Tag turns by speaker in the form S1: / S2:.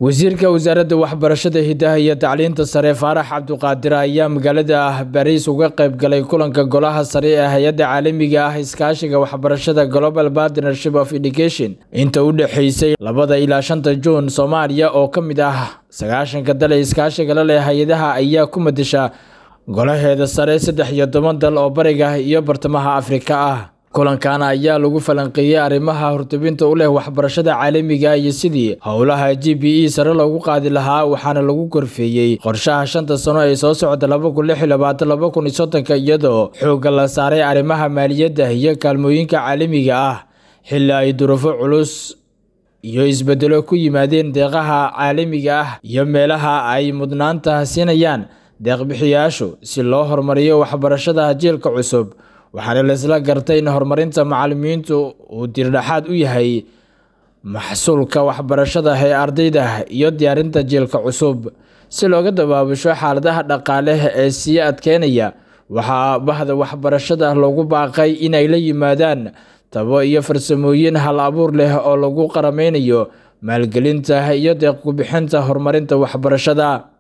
S1: wasiirka wasaaradda waxbarashada hidaha iyo tacliinta sare faarax cabduqaadir ayaa magaalada bariis uga qayb galay kulanka golaha sare ee hay-adda caalamiga ah iskaashiga waxbarashada global partnership of education inta u dhexeysay labada ilaa shanta juun soomaaliya oo ka mid ah sagaashanka dal ee iskaashiga la leh hay-adaha ayaa ku madasha golaheeda sare saddex iyo toban dal oo bariga iyo bartamaha afrika ah kulankan ayaa lagu falanqeeyey arrimaha hortubinta u leh waxbarashada caalamiga iyo sidii howlaha g b e sare loogu qaadi lahaa waxaana lagu korfeeyey qorshaha shanta sano ee soo socda laba kun lix iyo labaatan laba kun iyo soddonka iyadoo xoogga la saaray arrimaha maaliyadda iyo kaalmooyinka caalamiga ah xilli ay duruufo culus iyo isbedelo ku yimaadeen deeqaha caalamiga ah iyo meelaha ay mudnaanta siinayaan deeqbixiyaashu si loo horumariyo waxbarashada jiilka cusub waxaana laisla gartay in horumarinta macalimiintu uu dirdhaxaad u yahay maxsuulka waxbarashada ee ardayda iyo diyaarinta jiilka cusub si looga dabaabasho xaaladaha dhaqaale ee sii adkeynaya waxaa bahda waxbarashada loogu baaqay inay la yimaadaan tabo iyo farsamooyin hal abuur leh oo lagu qarameynayo maalgelinta iyo deeqkubixinta horumarinta waxbarashada